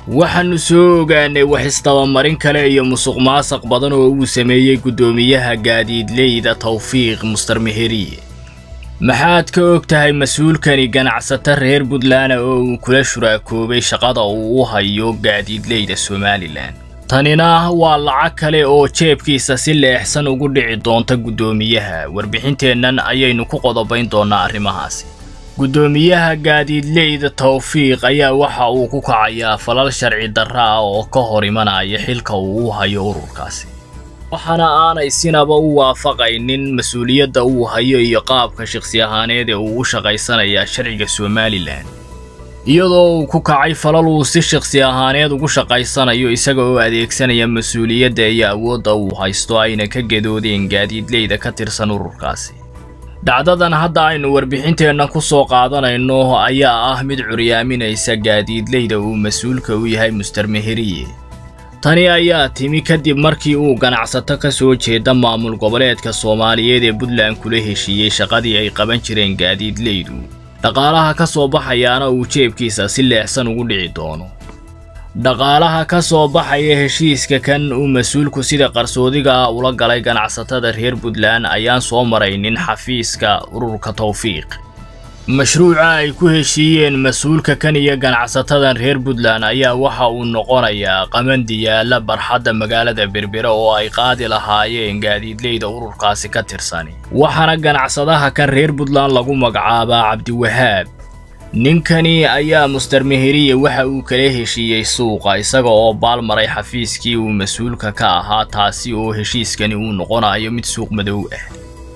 waxaannu soo ogaanay wax isdabamarin kale iyo musuq maasaq badan oo uu sameeyey guddoomiyaha gaadiidleyda tawfiiq muster meheriye maxaad ka og tahay mas-uulkani ganacsato reer puntland oo uu kula shuraakoobay shaqada uu u hayo gaadiidleyda somalilan tanina waa lacag kale oo jeebkiisa si leexsan ugu dhici doonta guddoomiyaha warbixinteennan ayaynu ku qodobayn doonnaa arrimahaasi guddoomiyaha gaadiidleyda tawfiiq ayaa waxa uu ku kacayaa falal sharci darra ah oo ka hor imanaya xilka uu u hayo ururkaasi waxaana aanay sinaba u waafaqaynin mas-uuliyadda uu hayo iyo qaabka shakhsi ahaaneed ee uu u shaqaysanayaa sharciga somalilan iyadoo uu ku kacay falal uu si shakhsi ahaaneed ugu shaqaysanayo isaga oo adeegsanaya mas-uuliyadda iyo awoodda uu haysto ayna ka gadoodeen gaadiidleyda ka tirsan ururkaasi dhacdadan hadda aynu warbixinteenna ku soo qaadanayno ayaa ah mid curyaaminaysa gaadiidleyda uu mas-uulka u yahay muster meheriye tani ayaa timi kadib markii uu ganacsato ka soo jeeda maamul goboleedka soomaaliyeed ee puntland kula heshiiyey shaqadii ay qaban jireen gaadiidleydu dhaqaalaha ka soo baxayaana uu jeebkiisa si leexsan ugu dhici doono dhaqaalaha ka soo baxaya heshiiska kan uu mas-uulku sida qarsoodiga ah ula galay ganacsatada reer puntland ayaan soo maraynin xafiiska ururka tawfiiq mashruuca ay ku heshiiyeen mas-uulka kan iyo ganacsatadan reer puntland ayaa waxa uu noqonayaa qamandiyaala barxadda magaalada berbera oo ay qaadi lahaayeen gaadiidleyda ururkaasi ka tirsani waxaana ganacsadaha kan reer puntland lagu magacaabaa cabdiwahaab ninkani ayaa muster meheriye waxa uu kala heshiiyey suuqa isaga oo baalmaray xafiiskii uu mas-uulka ka ahaa taasi oo heshiiskani uu noqonayo mid suuq madow ah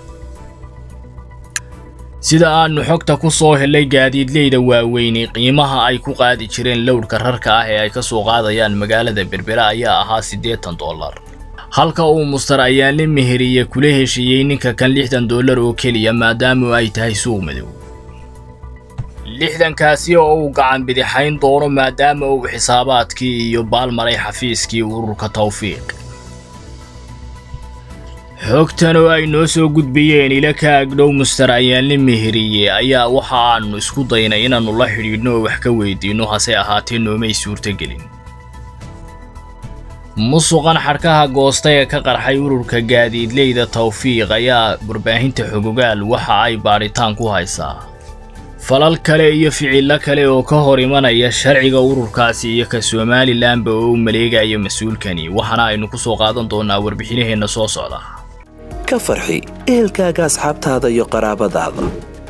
sida aannu xogta ku soo helay gaadiidleyda waaweyni qiimaha ay ku qaadi jireen lowdhka rarka ah ee ay ka soo qaadayaan magaalada berbera ayaa ahaa siddeetan dollar halka uu muster ayaanle meheriye kula heshiiyey ninka kan lixdan dollar oo keliya maadaama ay tahay suuq madow lixdankaasi oo uu gacan bidixayn doono maadaama uu xisaabaadkii iyo baalmaray xafiiskii ururka tawfiiq xogtan oo ay noo soo gudbiyeen ila ka agdhow muster ayaanle meheriye ayaa waxa aannu isku daynay inaannu la xidhiidhno oo wax ka weydiinno hase ahaatee noomay suurtogelin musuqan xadhkaha goosta ee ka qarxay ururka gaadiidleyda tawfiiq ayaa warbaahinta xogogaal waxa ay baadhitaan ku haysaa falal kale iyo ficillo kale oo ka hor imanaya sharciga ururkaasi iyo ka somalilanba oo u maleegayo mas-uulkani waxaana aynu ku soo qaadan doonnaa warbixinaheenna soo socda ka farxi ehelkaaga asxaabtaada iyo qaraabadaada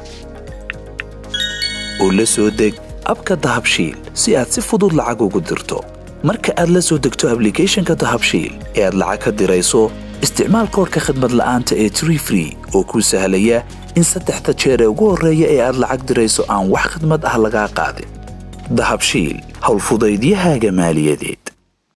oo la soo deg abka dahabshiil si aad si fudud lacag ugu dirto marka aad la soo degto ablicathonka dahabshiil ee aad lacag ka dirayso isticmaal koodhka khadmad la'aanta ee tree free oo kuu sahlaya in saddexda jeer ee ugu horreeya ee aad lacag dirayso aan wax khidmad ah lagaa qaadin dahabshiil howlfudaydiyahaaga maaliyadeed